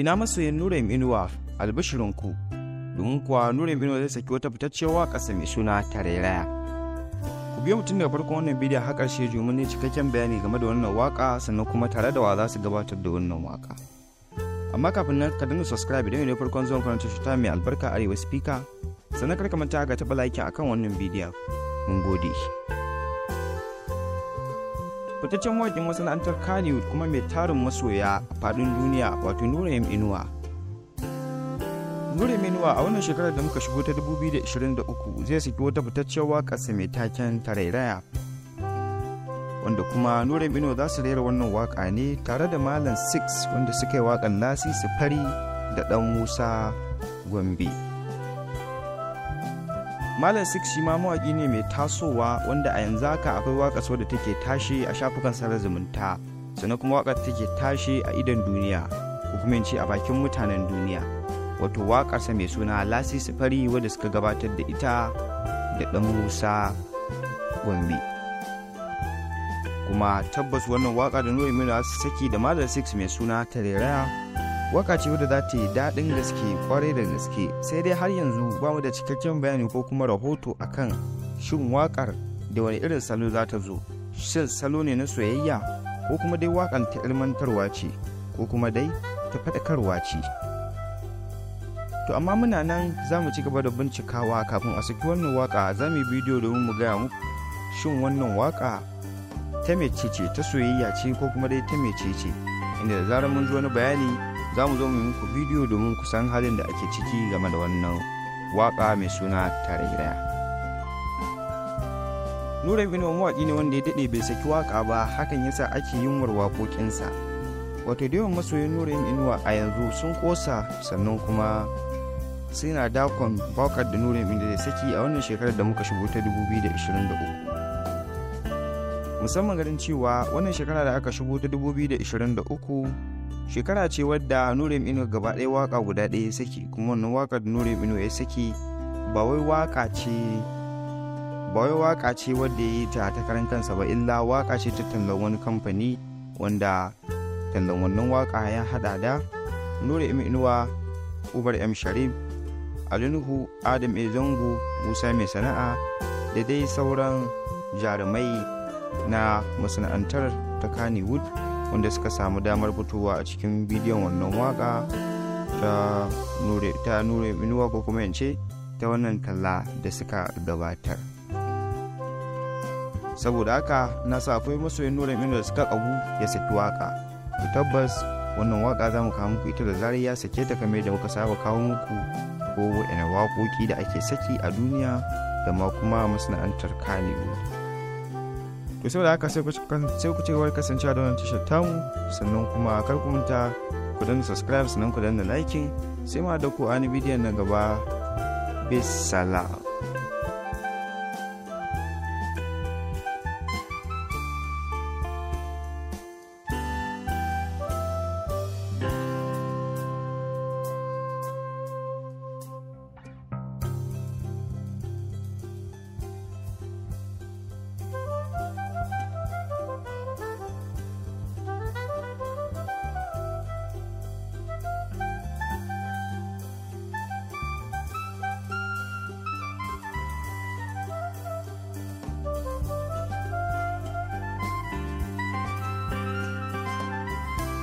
ina masoyin Nuraim Inuwa albishirinku domin kuwa Nuraim Inuwa zai saki wata fitacciyar waƙarsa mai suna Tarairaya. Ku biyo mutum daga farkon wannan bidiyon har ƙarshe domin ne cikakken bayani game da wannan waƙa sannan kuma tare da wa za su gabatar da wannan waƙa. Amma kafin nan ka dinga subscribe idan ne farkon zuwan karanta shi ta mai albarka arewa speaker sannan kar ka manta ga taɓa like akan wannan bidiyon. Mun gode. fitaccen mawaƙin masana'antar Kannywood kuma mai tarin masoya a faɗin duniya wato Nuraim Inuwa. Nuraim Inuwa a wannan shekarar da muka shigo ta 2023 zai saki wata fitaccen waƙarsa mai taken tarairaya. Wanda kuma Nuraim Inuwa za su rera wannan waƙa ne tare da Malam Six wanda suka yi waƙar Lasisi Fari da ɗan Musa Gombe. Malam Six shi ma mawaƙi ne mai tasowa wanda a yanzu haka akwai waƙar wadda take tashi a shafukan sada zumunta sannan kuma waƙar take tashi a idon duniya ko kuma ce a bakin mutanen duniya wato waƙarsa mai suna Lasisi Fari wadda suka gabatar da ita da ɗan Musa Gombe. Kuma tabbas wannan waƙa da Nuri Mino su saki da Malam Six mai suna Tareraya waka ce wadda za ta yi daɗin gaske kwarai da gaske sai dai har yanzu ba mu da cikakken bayani ko kuma rahoto akan shin wakar da wani irin salo za ta zo shin salo ne na soyayya ko kuma dai wakan ta ilmantarwa ce ko kuma dai ta faɗakarwa ce to amma muna nan za mu ci gaba da bincikawa kafin a saki wannan waka za mu yi bidiyo domin mu gaya muku shin wannan waka ta mece ce ta soyayya ce ko kuma dai ta mece ce inda da zarar mun ji wani bayani za mu zo mu muku bidiyo domin ku san halin da ake ciki game da wannan waka mai suna tarairaya nura bin mawaƙi ne wanda ya daɗe bai saki waka ba hakan yasa ake yin waƙoƙinsa wato da yawan masoyin nura inuwa a yanzu sun ƙosa sannan kuma suna dakon bakar da nura da zai saki a wannan shekarar da muka shigo ta 2023 musamman garin cewa wannan shekara da aka shigo ta 2023 shekara ce wadda nurim ino gaba ɗaya waka guda ɗaya ya saki kuma wannan waka da nurim ino ya saki ba wai waka ce ba wai waka ce wadda ya yi ta ta karan kansa ba illa waka ce ta tallan wani kamfani wanda tallan wannan waka ya hada da nurim inuwa ubar m sharif alinuhu adam e zango musa mai sana'a da dai sauran jarumai na masana'antar ta kannywood wanda suka samu damar fitowa a cikin bidiyon wannan waka ta nure ta nure minuwa ko kuma yance ta wannan talla da suka gabatar saboda haka na sa akwai masoyin nure minuwa da suka kagu ya saki waka ku tabbas wannan waka za mu kawo muku ita da zarar ya sake ta kamar da muka saba kawo muku ko wa'ina waƙoƙi da ake saki a duniya da ma kuma masana'antar kanewood to saboda haka sai ku ci gaba da kasancewa da wannan tashar tamu sannan kuma kar ku manta ku danna subscribe sannan ku danna liking sai ma da ku ani bidiyon na gaba bisalam